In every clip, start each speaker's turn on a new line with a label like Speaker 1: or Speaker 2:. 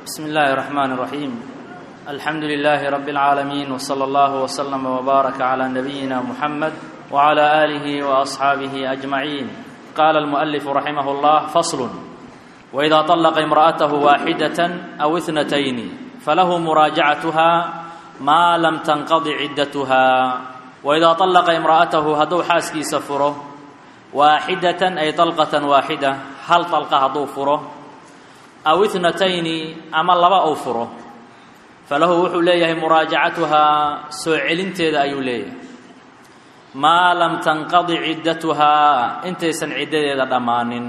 Speaker 1: بسم الله الرحمن الرحيم الحمد لله رب العالمين وصلى الله وسلم وبارك على نبينا محمد وعلى اله واصحابه اجمعين قال المؤلف رحمه الله فصل واذا طلق امراته واحده او اثنتين فله مراجعتها ما لم تنقض عدتها واذا طلق امراته هدو حاسكي سفره واحده اي طلقه واحده هل طلقه هدو فره aw itnatayni ama laba ou furo falahu wuxuu leeyahay muraajacatuhaa soo celinteeda ayuu leeyahay maa lam tanqadi ciddatuhaa intaysan ciddadeeda dhammaanin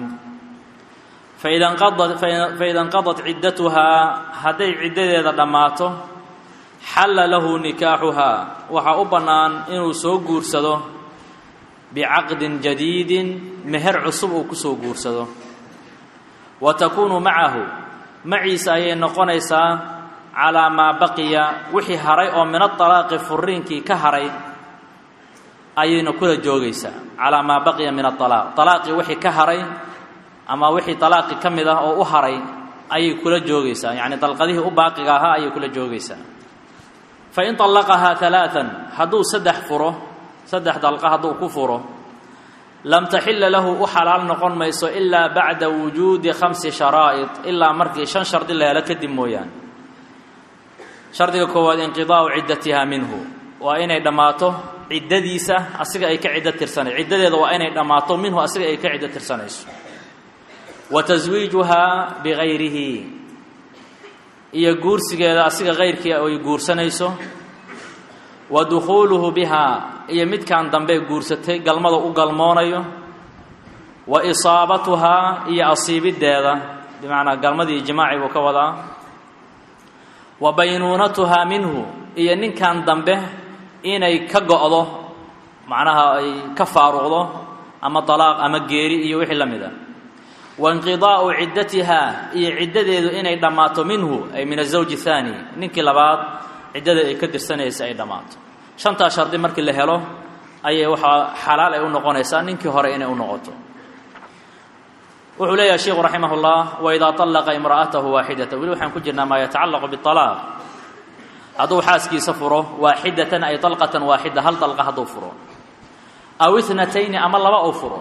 Speaker 1: faida inqadat ciddatuhaa hadday ciddadeeda dhammaato xalla lahu nikaaxuhaa waxaa u bannaan inuu soo guursado bicaqdin jadiidin meher cusub uu ku soo guursado wa takuunu macahu maciisa ayay noqonaysaa calaa maa baqiya wixii haray oo min aalaaqi furiinkii ka haray ayayna kula joogaysaa calaa maa baqiya min aalaaq alaaqii wixii ka haray ama wixii alaaqi ka mid ah oo u haray ayay kula joogaysaa yacni dalqadihii u baaqiga ahaa ayay kula joogaysaa fain طallaqahaa alaaan hadduu saddex furo saddex dalqa hadduu ku furo lam taxila lahu u xalaal noqon mayso ilaa bacda wujuudi khamsi sharaa'id ilaa markii shan shardi la helo kadib mooyaane shardiga koowaad inqidaa'u ciddatiha minhu waa inay dhammaato ciddadiisa asiga ay ka ciddo tirsanayso ciddadeeda waa inay dhammaato minhu asiga ay ka ciddo tirsanayso wa taswiijuhaa bigayrihi iyo guursigeeda asiga kayrkii ay guursanayso wa dukhuuluhu bihaa iyo midkan dambe guursatay galmada u galmoonayo wa isaabatuhaa iyo asiibiddeeda bimacnaa galmadii jimaaci buu ka wadaa wa baynuunatuhaa minhu iyo ninkan dambe inay ka go'do macnaha ay ka faaruqdo ama dalaaq ama geeri iyo wixii la mid a wa inqidaa'u ciddatihaa iyo ciddadeedu inay dhammaato minhu ay min azawji thaani ninkii labaad ciddada ay ka dirsanaysa ay dhammaato shantaa shardi markii la helo ayay waxaa xalaal ay u noqonaysaa ninkii hore inay u noqoto wuxuu leeyahay sheikhu raximah اllah waidaa طallaqa imra'atahu waaxidata weli waxaan ku jirnaa maa yatacallaqu biطalaaq hadduu xaaskiisa furo waaxidatan ay dalqatan waaxida hal dalqa hadduu furo aw itnatayni ama laba uu furo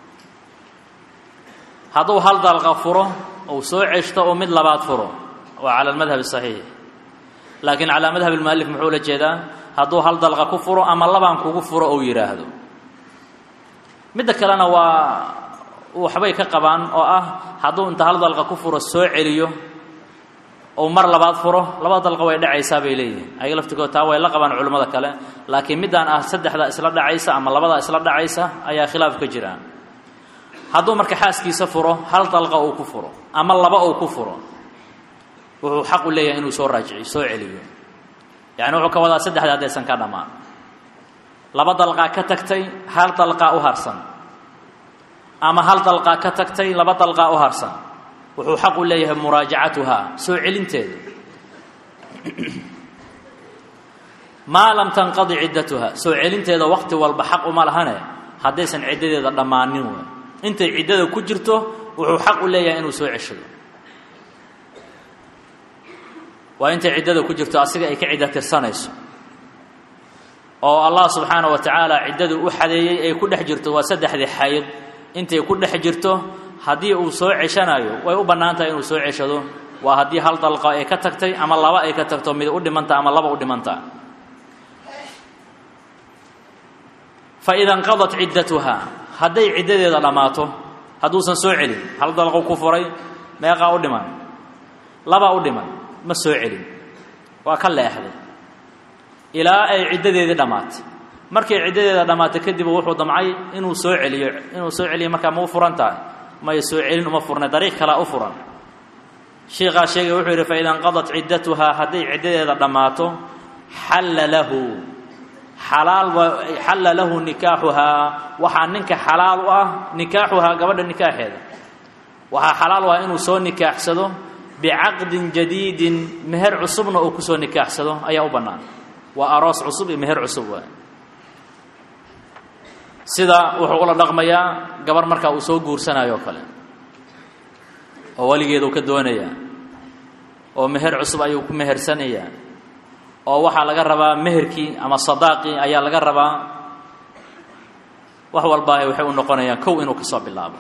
Speaker 1: hadduu hal dalqa furo uu soo ceshto uu mid labaad furo waa cala almadhab الصaxiix laakiin calaa madhab اlmualif muxuu la jeedaa hadduu hal dalqa ku furo ama labaan kugu furo ou yidhaahdo midda kalena waa waxbay ka qabaan oo ah hadduu inta hal dalqa ku furo soo celiyo ou mar labaad furo laba dalqa way dhacaysaa bay leeyihin ayaga laftigood taa way la qabaan culimmada kale laakiin middaan ah saddexda isla dhacaysa ama labada isla dhacaysa ayaa khilaaf ka jiraan hadduu marka xaaskiisa furo hal dalqa uu ku furo ama laba uu ku furo wuxuu xaq u leeyahay inuu soo raajiciyo soo celiyo yacni wuxuu ka wadaa saddexda haddaysan ka dhammaan laba dalqaa ka tagtay hal dalqaa u harsan ama hal dalqaa ka tagtay laba dalqaa u harsan wuxuu xaq u leeyahay muraajacatuhaa soo celinteeda maa lam tanqadi ciddatuha soo celinteeda waqti walba xaq uma lahane haddaysan ciddadeeda dhammaanin wey intay ciddada ku jirto wuxuu xaq u leeyahay inuu soo ceshado waa intay ciddada ku jirto asiga ay ka cidda tirsanayso oo allah subxaana wa tacaala ciddadu u xadeeyey ay ku dhex jirto waa saddexdii xayd intay ku dhex jirto haddii uu soo ceshanayo way u bannaan tahay inuu soo ceshado waa haddii hal dalqa ay ka tagtay ama laba ay ka tagto mid u dhimanta ama laba u dhimanta fa ida inqadat ciddatuhaa hadday ciddadeeda dhammaato hadduusan soo celin hal dalqu ku furay meeqaa u dhiman labaa u dhiman ma soo celin waa ka leexday ilaa ay ciddadeedii dhammaatay markay ciddadeeda dhammaatay kadib wuxuu damcay inuu soo celiyo inuu soo celiyo markaa ma u furan tahay may soo celin uma furna dariiq kalea u furan shiikaa sheegay wuxuu yidhi faida inqadat ciddatuhaa hadday ciddadeeda dhammaato xalla lahu xalaal xalla lahu nikaaxuhaa waxaa ninka xalaal u ah nikaaxuhaa gabadha nikaaxeeda waxaa xalaal u ah inuu soo nikaaxsado bicaqdin jadiidin meher cusubna uu kusoo nikaaxsado ayaa u bannaan waa aroos cusub iyo meher cusub waay sida wuxuu ula dhaqmayaa gabar markaa uu soo guursanayo o kale oo weligeeduu ka doonayaa oo meher cusub ayuu ku mehersanayaa oo waxaa laga rabaa meherkii ama sadaaqii ayaa laga rabaa wax walbaahi waxay u noqonayaan kow inuu ka soo bilaabo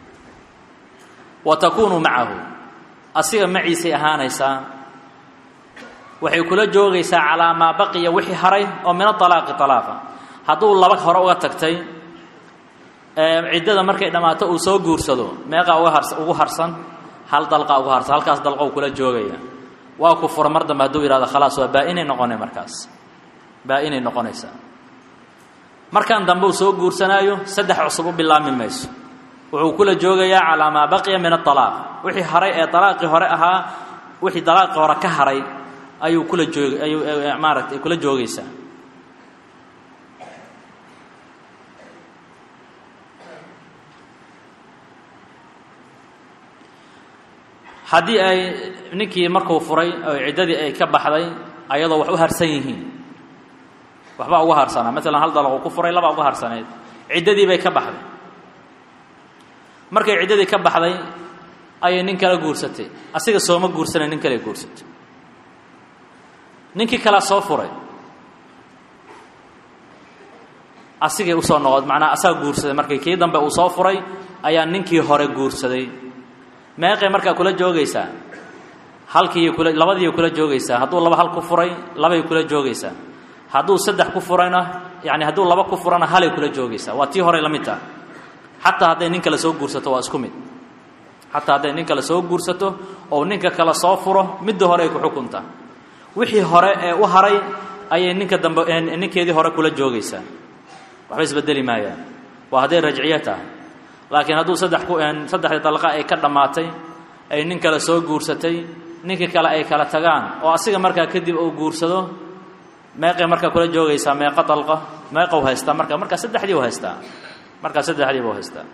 Speaker 1: wa takuunu macahu asiga maciisay ahaanaysaa waxay kula joogaysaa calaa maa baqiya wixii haray oo min aalaaqi alaaqa hadduu laba hore uga tagtay ciddada markay dhammaato uu soo guursado meeqaa uga hars ugu harsan hal dalqa ugu harsan halkaas dalqou kula joogaya waa ku fura mar dambe hadduu yihahdo khalaas waa baa-inay noqonay markaas baa-inay noqonaysaa markan dambe uu soo guursanaayo saddex cusub u bilaabmi mayso wuxuu kula joogayaa calaa maa baqiya min aalaaq wixii haray ee alaaqii hore ahaa wixii dalaaqii hore ka haray ayuu kula joog ayuu maaratay kula joogaysaa haddii ay ninkii markuu furay oo ciddadii ay ka baxday ayadoo wax u harsan yihiin waxbaa uga harsanaa maalan hal dalaquu ku furay labaa uga harsaneyd ciddadii bay ka baxday markay ciddadii ka baxday ayay nin kala guursatay asiga sooma guursanay nin kale guursatay ninkii kalea soo furay asigay usoo noqod macnaa asaga guursaday markii kii dambe uu soo furay ayaa ninkii hore guursaday meeqay markaa kula joogaysaa halkiiy kula labadiiy kula joogaysaa hadduu laba hal ku furay labay kula joogaysaa hadduu saddex ku furayna yani hadduu laba ku furana halay kula joogaysaa waa tii horey la mid taha xataa hadday nin kale soo guursato waa isku mid xataa hadday nin kale soo guursato oo ninka kale soo furo midda hore ay ku xukuntaa wixii hore ee u haray ayay ninka dambe ninkeedii hore kula joogaysaa waxba isbedeli maayaan waa hadday rajciyo tahay laakiin hadduu saddex ku saddexdii dalqa ay ka dhammaatay ay nin kale soo guursatay ninkii kale ay kala tagaan oo asiga markaa kadib uu guursado meeqay markaa kula joogaysaa meeqa dalqa meeqau haystaa marka markaa saddexdii u haystaa markaa saddexdiiba u haystaa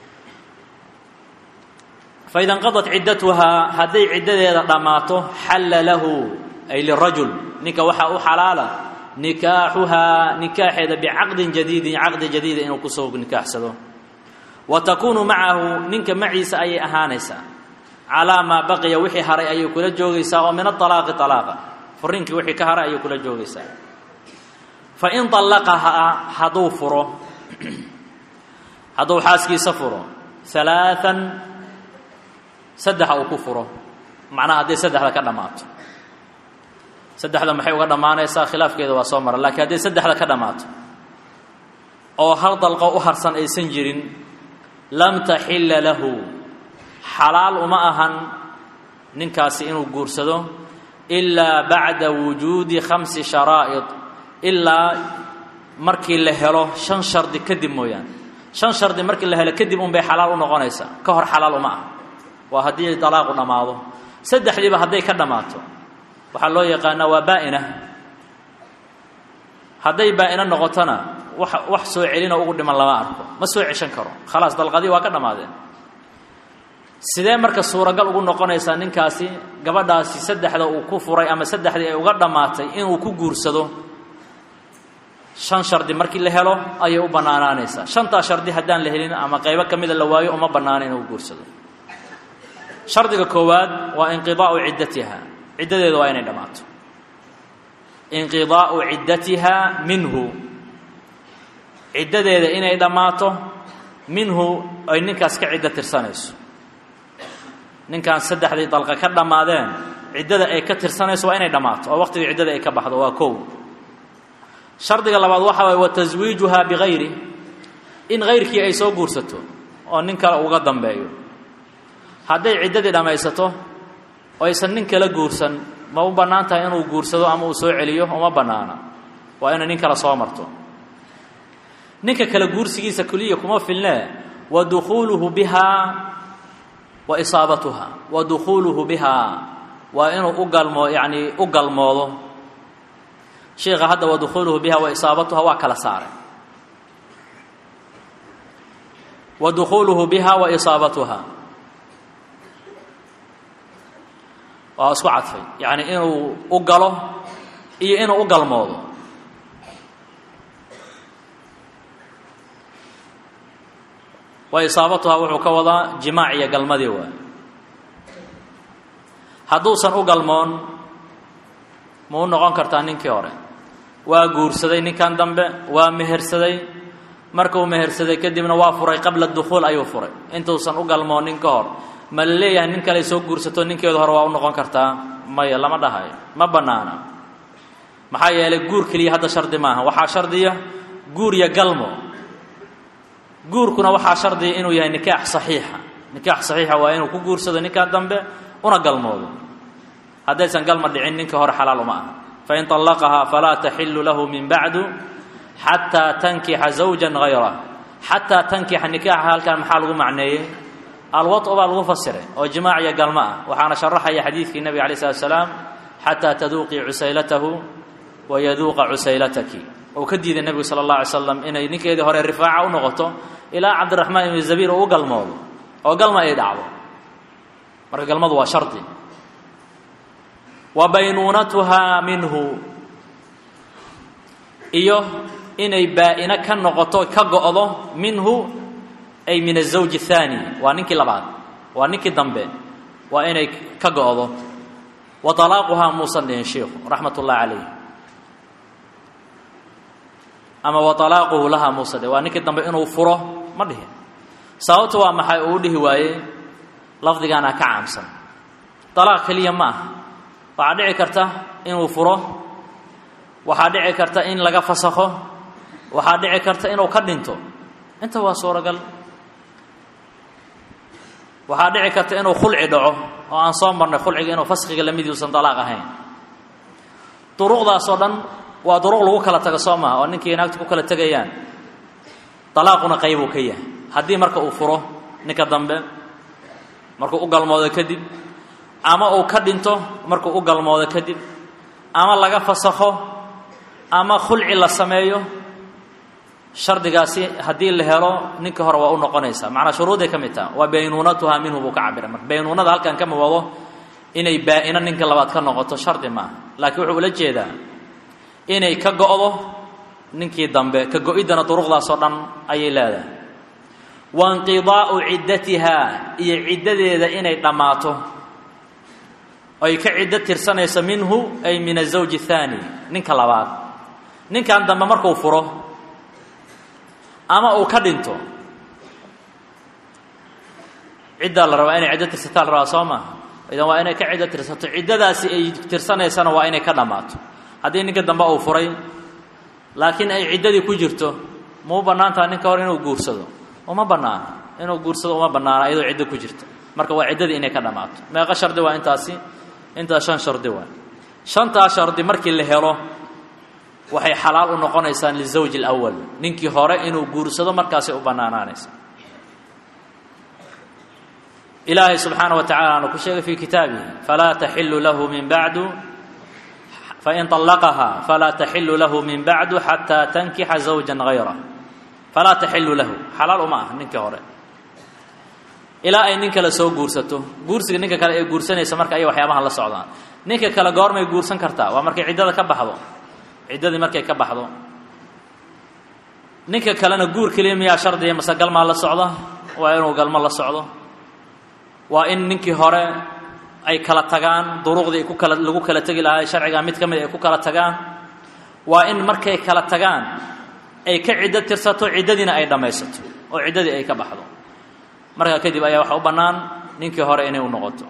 Speaker 1: fa ida inqadat ciddatuhaa hadday ciddadeeda dhammaato xalla lahu ay lirajul ninka waxaa u xalaala nikaaxuhaa nikaaxeeda bicaqdin jadiidin caqdi jadiida inuu kusoo nikaaxsado wa takuunu macahu ninka maciisa ayay ahaanaysaa calaa maa baqiya wixii haray ayay kula joogaysaa oo min aalaaqi alaaqa furinkii wixii ka haray ayay kula joogaysaa fa in allaqahaa hadduu furo hadduu xaaskiisa furo alaaan saddexa uu ku furo macnaha hadday saddexda ka dhammaato saddexda maxay uga dhammaanaysaa khilaafkeeda waa soo mara lakiin hadday saddexda ka dhammaato oo hal dalqo u harsan aysan jirin lam taxilla lahu xalaal uma ahan ninkaasi inuu guursado ilaa bacda wujuudi khamsi sharaa'id ilaa markii la helo shan shardi kadib mooyaane shan shardi markii la helo kadib unbay xalaal u noqonaysaa ka hor xalaal uma ah waa haddii dalaaqu dhammaado saddexdiiba hadday ka dhammaato waxaa loo yaqaanaa waa baa'ina hadday baa'ino noqotona wax wax soo celinoo ugu dhiman lama arko ma soo ceshan karo khalaas dalqadii waa ka dhammaadeen sidee marka suuragal ugu noqonaysaa ninkaasi gabadhaasi saddexda uu ku furay ama saddexdii ay uga dhammaatay inuu ku guursado shan shardi markii la helo ayay u bannaanaanaysaa shantaa shardi haddaan la helin ama qaybo ka mida la waayo uma bannaana inuu guursado shardiga koowaad waa inqidaa'u ciddatiha ciddadeeda waa inay dhammaato inqidaa'u ciddatiha minhu ciddadeeda inay dhammaato minhu ay ninkaas ka ciddo tirsanayso ninkaan saddexdii dalqa ka dhammaadeen ciddada ay ka tirsanayso waa inay dhammaato oo waqtigii ciddada ay ka baxdo waa kow shardiga labaad waxa waye wa taswiijuhaa bikayri in kayrkii ay soo guursato oo nin kale uga dambeeyo hadday ciddadii dhammaysato oo aysan nin kala guursan ma u bannaan tahay inuu guursado ama uu soo celiyo uma bannaana waa inay nin kale soo marto ninka kale guursigiisa keliya kuma filnee wa dukhuuluhu bihaa wa isaabatuha wa dukhuuluhu bihaa waa inuu u galmoo yacnii u galmoodo sheikha hadda wa dukhuuluhu biha wa isaabatuha waa kala saaray wa dukhuuluhu biha wa isaabatuha waa isku cadfay yacni inuu u galo iyo inuu u galmoodo wa isaabatuhaa wuxuu ka wadaa jimaac iyo galmadii waay hadduusan u galmoon ma u noqon kartaa ninkii hore waa guursaday ninkan dambe waa mehersaday markuu mehersaday kadibna waa furay qabla dukhuul ayuu furay intuusan u galmoonin ka hor ma la leeyahay nin kale soo guursato ninkeedu hore waa u noqon kartaa maya lama dhahayo ma bannaana maxaa yeelay guur keliya hadda shardi maaha waxaa shardiya guur iyo galmo guurkuna waxaa shardiya inuu yahay nikaax saxiixa nikaax saxiixa waa inuu ku guursado ninkan dambe una galmoodo haddaysan galma dhicin ninka hore xalaal uma aha fain طallaqahaa falaa taxilu lahu min bacdu xataa tankixa zawja gayrah xataa tankixa nikaaxa halkan maxaa lagu macneeyey alwaطu baa lagu fasiray oo jimaac iyo galmo ah waxaana sharaxaya xadiidkii nebiga alay slat slaam xataa taduuqii cusaylatahu wayaduuqa cusaylataki uu ka diiday nebigu sala اllah alay slam inay ninkeedii hore rifaaca u noqoto ilaa cabdiraxmaan ibni zabiir uu u galmoodo oo galma ay dhacdo marka galmadu waa shardi wa baynuunatuhaa minhu iyo inay baa-ino ka noqoto ka go-do minhu ay min azawji athaani waa ninkii labaad waa ninkii dambe waa inay ka go-do wa talaaquhaa muusan dhihin shiikhu raxmat ullahi calayh ama wa talaaquhu lahaa muusan dhihin waa ninkii dambe inuu furo ma dhihin sababta waa maxay uu dhihi waaye lafdigaana ka caamsan talaaq keliya ma aha waxaa dhici karta inuu furo waxaa dhici karta in laga fasakho waxaa dhici karta inuu ka dhinto inta waa suuragal waxaa dhici karta inuu khulci dhaco oo aan soo marnay khulciga inuu faskiga lamid uusan dalaaq ahayn duruqdaasoo dhan waa duruq lagu kala tago soo maha oo ninkii naagta ku kala tegayaan dalaaquna qaybuu ka yahay haddii marka uu furo ninka dambe markuu u galmoodo kadib ama uu ka dhinto markuu u galmoodo kadib ama laga fasakho ama khulci la sameeyo shardigaasi haddii la helo ninka hore waa u noqonaysaa macnaa shuruuday ka mid taha waa baynuunatuhaa minhu buu ka cabira marka baynuunada halkan kama wado inay baa-ino ninka labaad ka noqoto shardi maaha laakiin wuxuu ula jeedaa inay ka go-do ninkii dambe ka go-iddana duruqdaasoo dhan ayay leedahay wainqidaa'u ciddatihaa iyo ciddadeeda inay dhammaato ay ka ciddo tirsanayso minhu ay min azawji athaani ninka labaad ninkan dambe markuu furo ama uu ka dhinto ciddaa la rabaa inay ciddo tirsataa la rabaa soo maha idan waa inay ka ciddo tirsato ciddadaasi ay tirsanaysana waa inay ka dhammaato haddii ninka dambe uu furay laakiin ay ciddadii ku jirto mau bannaan taha ninka hore inuu guursado uma bannaana inuu guursado uma bannaana iyadoo ciddo ku jirta marka waa ciddadii inay ka dhammaato meeqa shardi waa intaasi intaas shan shardi waa shantaas shardi markii la helo waxay xalaal u noqonaysaan lizawji alawal ninkii hore inuu guursado markaasay u bannaanaanaysa ilaahay subxaana wa tacala aanu ku sheegay fii kitaabihi falaa taxilu lahu min bacdu fain طallaqahaa falaa taxilu lahu min bacdu xataa tankixa zawja gayrah falaa taxilu lahu xalaal uma ah ninkii hore ilaa ay nin kale soo guursato guursiga ninka kale ee guursanaysa marka ayay waxyaabahan la socdaan ninka kale goormay guursan kartaa waa markay ciddada ka baxdo ciddadii markay ka baxdo ninka kalena guur keliya miyaa shardiya mase galmaa la socda waa inuu galmo la socdo waa in ninkii hore ay kala tagaan duruqdii ku kala lagu kala tegi lahaa sharciga mid ka mid ay ku kala tagaan waa in markay kala tagaan ay ka ciddo tirsato ciddadiina ay dhammaysato oo ciddadii ay ka baxdo markaa kadib ayaa waxaa u bannaan ninkii hore inay u noqoto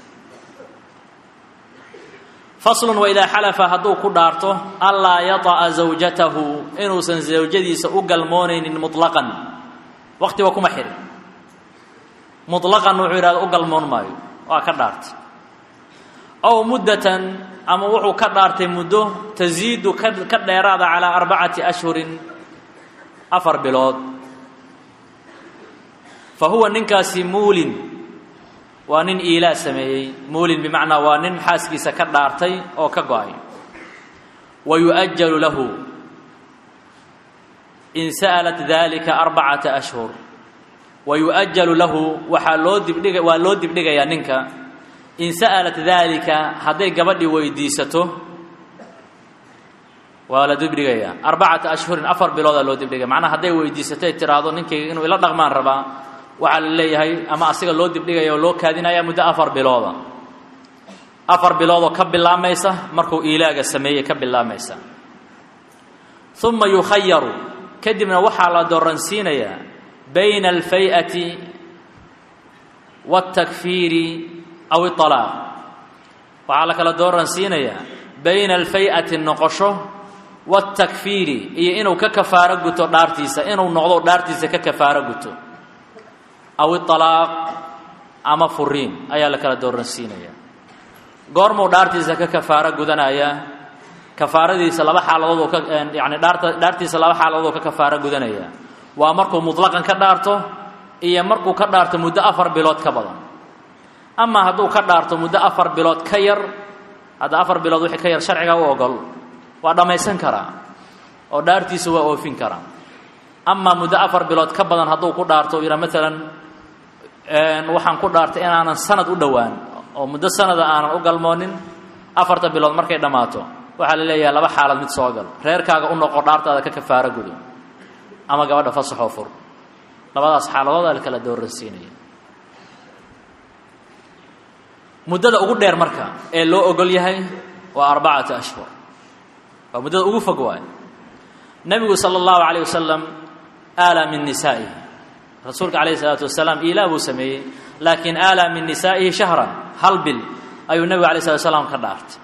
Speaker 1: faslun waidaa xalafa hadduu ku dhaarto anlaa yata'a zawjatahu inuusan zawjadiisa u galmoonaynin muطlaqan waqtiba kuma xirin muطlaqan wuxuu yidhahda u galmoon maayo waa ka dhaartay ow muddatan ama wuxuu ka dhaartay muddo tasiidu ka ka dheeraada calaa arbacati ashhurin afar bilood fa huwa ninkaasi muulin waa nin iilaa sameeyey muulin bimacnaa waa nin xaaskiisa ka dhaartay oo ka go-ay wa yu'ajalu lahu in sa'alat dalika arbacata ashhur wa yu'ajalu lahu waxaa loo dibdhiga waa loo dibdhigayaa ninka in sa'alat dalika hadday gabadhii weydiisato waa la dibdhigayaa arbacata ashhurin afar biloodaa loo dibdhigaya macnaha hadday weydiisato ay tiraahdo ninkayga inuu ila dhaqmaan rabaa waxaa la leeyahay ama asiga loo dibdhigaya oo loo kaadinaya muddo afar bilooda afar biloodoo ka bilaamaysa markuu iilaaga sameeyey ka bilaamaysa uma yukhayaru kadibna waxaa la dooransiinayaa bayna alfay'ati wاltakfiiri aw iطalaaq waxaa la kala dooransiinayaa bayna alfay'ati noqosho wاltakfiiri iyo inuu ka kafaaro guto dhaartiisa inuu noqdo dhaartiisa ka kafaaro guto aw iطalaaq ama furiin ayaa la kala dooransiinayaa goormuu dhaartiisa ka kafaaro gudanayaa kafaaradiisa laba xaaladood oo ka yani dhaarta dhaartiisa laba xaaladood oo ka kafaaro gudanaya waa markuu mutlaqan ka dhaarto iyo markuu ka dhaarto muddo afar bilood ka badan amaa hadduu ka dhaarto muddo afar bilood ka yar hadda afar bilood wixii ka yar sharciga u ogol waa dhammaysan karaa oo dhaartiisa waa oofin karaa amaa muddo afar bilood ka badan hadduu ku dhaarto yidhaa maalan waxaan ku dhaartay inaanan sanad u dhowaan oo muddo sanada aanan u galmoonin afarta bilood markay dhammaato waxaa la leeyahay laba xaalad mid soo gal reerkaaga u noqo dhaartaada ka kafaaro gudo ama gabadha fasaxoo fur labadaas xaaladoodaa la kala dooransiinaya muddada ugu dheer marka ee loo ogol yahay waa arbacata ashhur waa muddada ugu fog waay nebigu sala allahu calayh wasalam aalaa min nisaa'ihi rasuulka calayhi salaatu wasalaam iilaa buu sameeyey laakiin aalaa min nisaa'ihi shahran hal bil ayuu nebigu alay slat slam ka dhaartay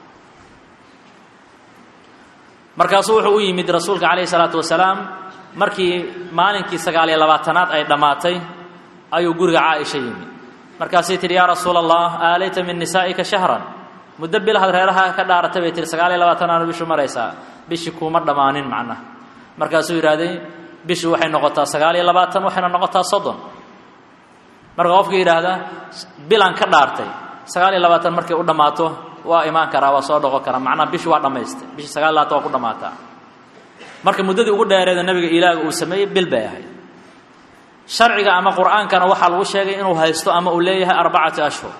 Speaker 1: markaasuu wuxuu u yimid rasuulka calayhi salaatu wasalaam markii maalinkii sagaaliyo labaatanaad ay dhammaatay ayuu guriga caaisha yimid markaasay tihi yaa rasuula allah aalayta min nisaa'ika shahran muddo bilahaad reeraha ka dhaaratay bay tihi sagaaliyo labaatanaanu bishu maraysaa bishii kuuma dhammaanin macnaha markaasuu yidhaahday bishu waxay noqotaa sagaaliyo labaatan waxayna noqotaa soddon marka qofka yidhaahda bilaan ka dhaartay sagaaliyo labaatan markay u dhammaato waa imaan karaa waa soo dhoqon karaa macnaha bishi waa dhammaystay bishii sagaal labaatan waa ku dhammaataa marka muddadii ugu dheereeda nabiga ilaaga uu sameeyey bil bay ahayd sharciga ama qur'aankana waxaa lagu sheegay inuu haysto ama uu leeyahay arbacati ashhur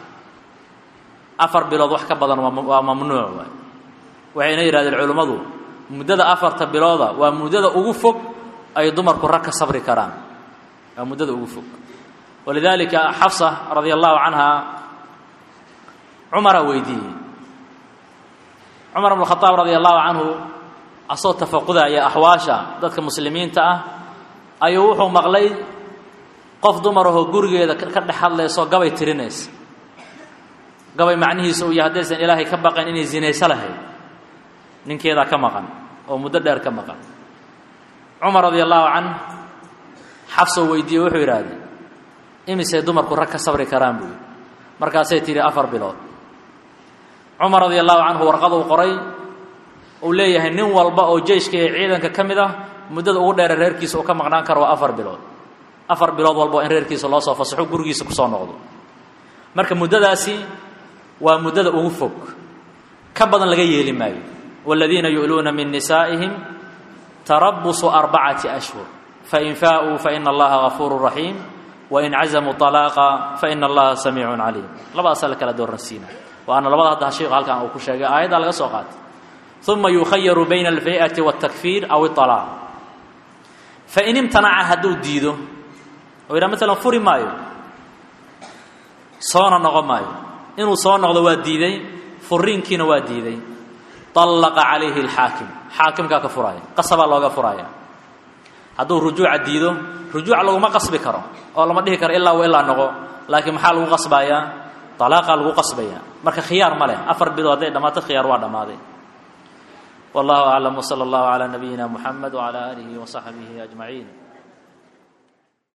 Speaker 1: afar bilood wax ka badan waa mamnuuc waay waxayna yidhahdeen culimmadu muddada afarta bilooda waa muddada ugu fog ay dumarku rag ka sabri karaan waa muddada ugu fog walidaalika xafsa radia allahu canha cumaraa weydiiyey cumar bn khadaab radia allahu canhu asoo tafaqudaya axwaasha dadka muslimiinta ah ayuu wuxuu maqlay qof dumarahoo gurigeeda ka dhex hadlayso gabay tirinaysa gabay macnihiisa uu yahay haddaysan ilaahay ka baqayn inay zinayso lahayd ninkeedaa ka maqan oo muddo dheer ka maqan cumar radia allahu canh xafsoo weydiiye wuxuu yidhahdee imisay dumarku rag ka sabri karaan buu yidhi markaasay tidhi afar bilood cumar radia allahu canhu warqaduu qoray uu leeyahay nin walba oo jeyshka ee ciidanka ka mid ah muddada ugu dheere reerkiisa uu ka maqnaan karo waa afar bilood afar bilood walba in reerkiisa loo soo fasaxo gurigiisa kusoo noqdo marka muddadaasi waa muddada ugu fog ka badan laga yeeli maayo waaladiina yu'luuna min nisaa'ihim tarabusu arbacati ashhur fain faa'uu faina allaha gafuuru raxiim wain cazamuu طalaaqa faina allaha samiicun caliim labadaasaa la kala dooransiina waana labada hadda sheikhu halkan uu ku sheegay aayaddaa laga soo qaatay uma yukhayaru bayna alfay'ati wاltakfiir aw iطalaaq fain imtanaca hadduu diido oo yidhaha maalan furi maayo soona noqon maayo inuu soo noqdo waa diiday furiinkiina waa diiday طallaqa calayhi اlxaakim xaakimkaa ka furaaya qasabaa looga furaaya hadduu rujuuca diido rujuuc laguma qasbi karo oo lama dhihi karo ilaa wa ilaa noqo laakiin maxaa lagu qasbayaa طalaaqaa lagu qasbaya marka khiyaar ma leh afar bilood hadday dhammaato khiyaar waa dhammaaday wallahu aclam wslى اllahu عalى nabiyina muxamed wعalى alihi وصaxbihi أجmaعiin